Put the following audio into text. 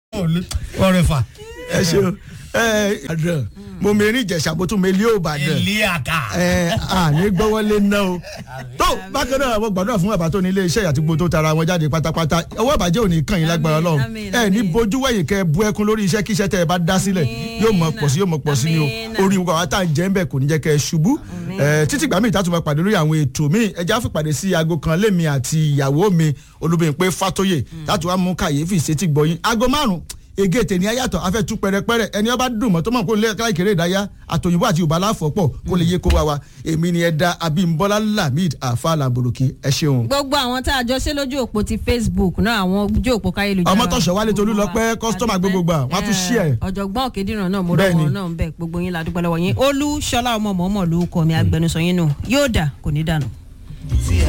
ọ̀rẹ́ fà. ẹ ṣeun ẹ àdàn mo mẹ́rin ìjẹ̀ṣà mo tún mẹ́lí òbàdàn ilé àká. ẹ àní gbọ́wọ́lé ná o tó bákan náà mo gbàdúrà fún bàbá tó ní ilé iṣẹ́ àti gbogbo tó tara wọn jáde pátápátá ọwọ́ ìbàjẹ́ ò ní kàn yín lágbára Àmín, ọlọ́run àmín, ẹ ní àmín. bojú wẹ̀yìn kẹ́ ẹ bú ẹkún lórí iṣẹ́ kíṣẹ́ tẹ́ ẹ bá dá sílẹ̀ Àmín. yóò mọ̀ pọ̀ sí yóò mọ̀ pọ̀ sí ni o Àmín. orí wa tá à ń jẹ́ ń bẹ̀ kò ní jẹ́ kẹ́ ẹ ṣubú ẹ títí gbà mí ìtàtúmọ̀ máa pàdé lórí àwọn ètò míì ẹja fìpàdé sí aago kan lémi àti ìyàwó mi olúbìnrin fatoyè láti wá mú kàyéfì sétí gbọ́yìn aago márùn ege tèmi ayàtọ̀ afẹ́ tú pẹrẹpẹrẹ ẹni ọba dùn mọ́ tó mọ̀ kó lè káìkéré ìdáyà àtòyìnbó àti yorùbá láfọ̀pọ̀ kó lè yé kó wa wa èmi ni ẹ̀dá abímbọ́lá lamid afa lamboloki ẹ ṣeun. gbogbo àwọn tá a jọ ṣe lójú òpó ti facebook náà àwọn ojú òpó káyélujára Ọmọtọ́ṣọ̀ Wálé Tolúlọpẹ́, customer gbogbo gbà, wọ́n á tún share. ọ̀jọ̀gbọ́n òkèdìrán náà mo Bẹ́ẹ̀ni. rọ́wọ́ náà ń bẹ̀ gbogbo yín la dúpẹ́ lọ́wọ́ yín olú ṣọlá ọmọ mọ̀ọ́mọ̀ ló kọ́ mi agbẹnusọ yín nù yóò dà kò ní dànù.